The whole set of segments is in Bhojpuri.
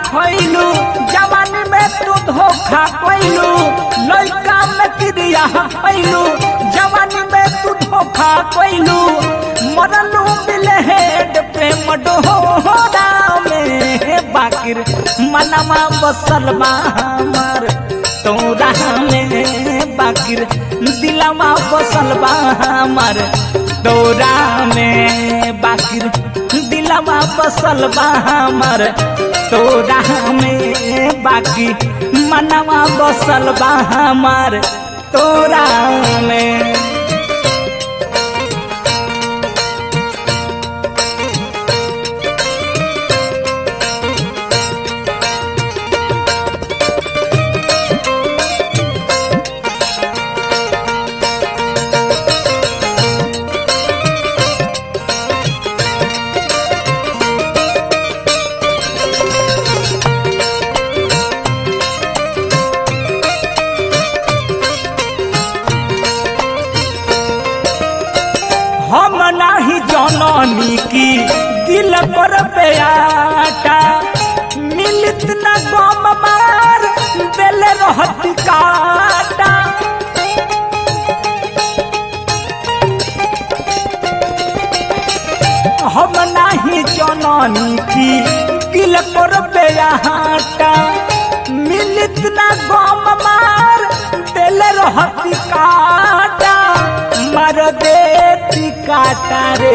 खैलू जवानी में तू धोखा कैलू लड़का में क्रिया खैलू जवानी में तू धोखा कैलू मरलू बिलहेड प्रेम डोरा में बाकिर मनवा बसल बा हमार तोरा में बाकिर दिलवा बसल बा हमार तोरा में बाकिर दिलवा बसल बा हमार तोरा में बाकी मनवा बसल बा हमार तोरा में हम नाही जननी की दिल पर बेटा मिलित न गम मार दिल रहत काटा हम नाही जननी की दिल पर बेटा मिलित न गम मार दिल रहत काटा मार देती काटा रे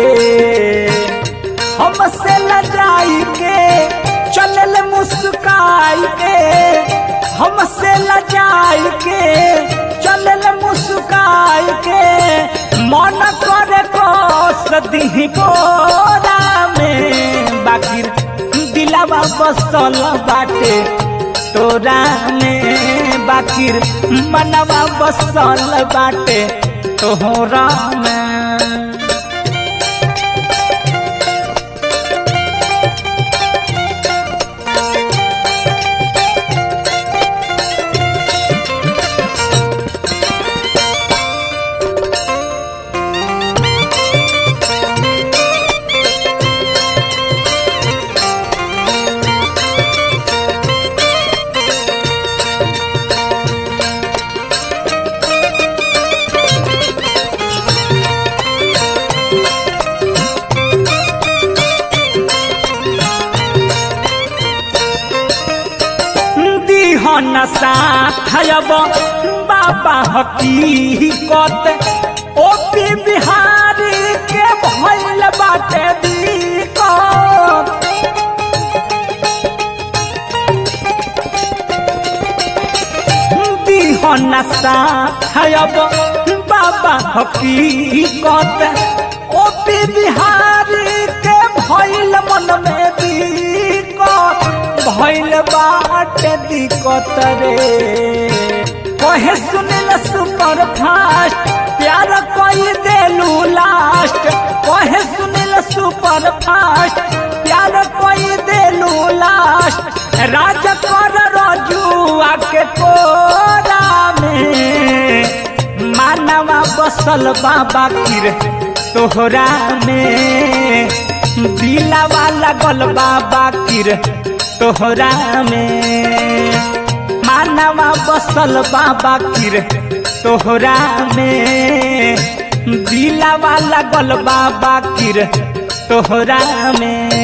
हमसे लजाई के चलल मुस्काई के हमसे लजाई के चलल मुस्काई के मन करे को सदी बोरा में बाकिर दिलावा बसल बाटे तोरा में बाकिर मनवा बसल बाटे तोहरा में दिहन साथब बाबा हकीकत ओ पी बिहारी के भइल बाटे दिक्कत दिहन साथब बाबा हकीकत ओ पी बिहारी के भइल मन में दिक्कत भइल बाटे दिक्कत रे कहे सुनिल सुपर फास्ट प्यार कोई देलू लास्ट कहे सुनिल सुपर फास्ट प्यार कोई देलू लास्ट राज कर रजुआ के कोरा में मानवा बसल बाबा किर तोहरा में दिलावा लगल बाबा किर तोहरा में मानवा बसल बाबा किर तोहरा में दिलावा लगल बाबा किर तोहरा में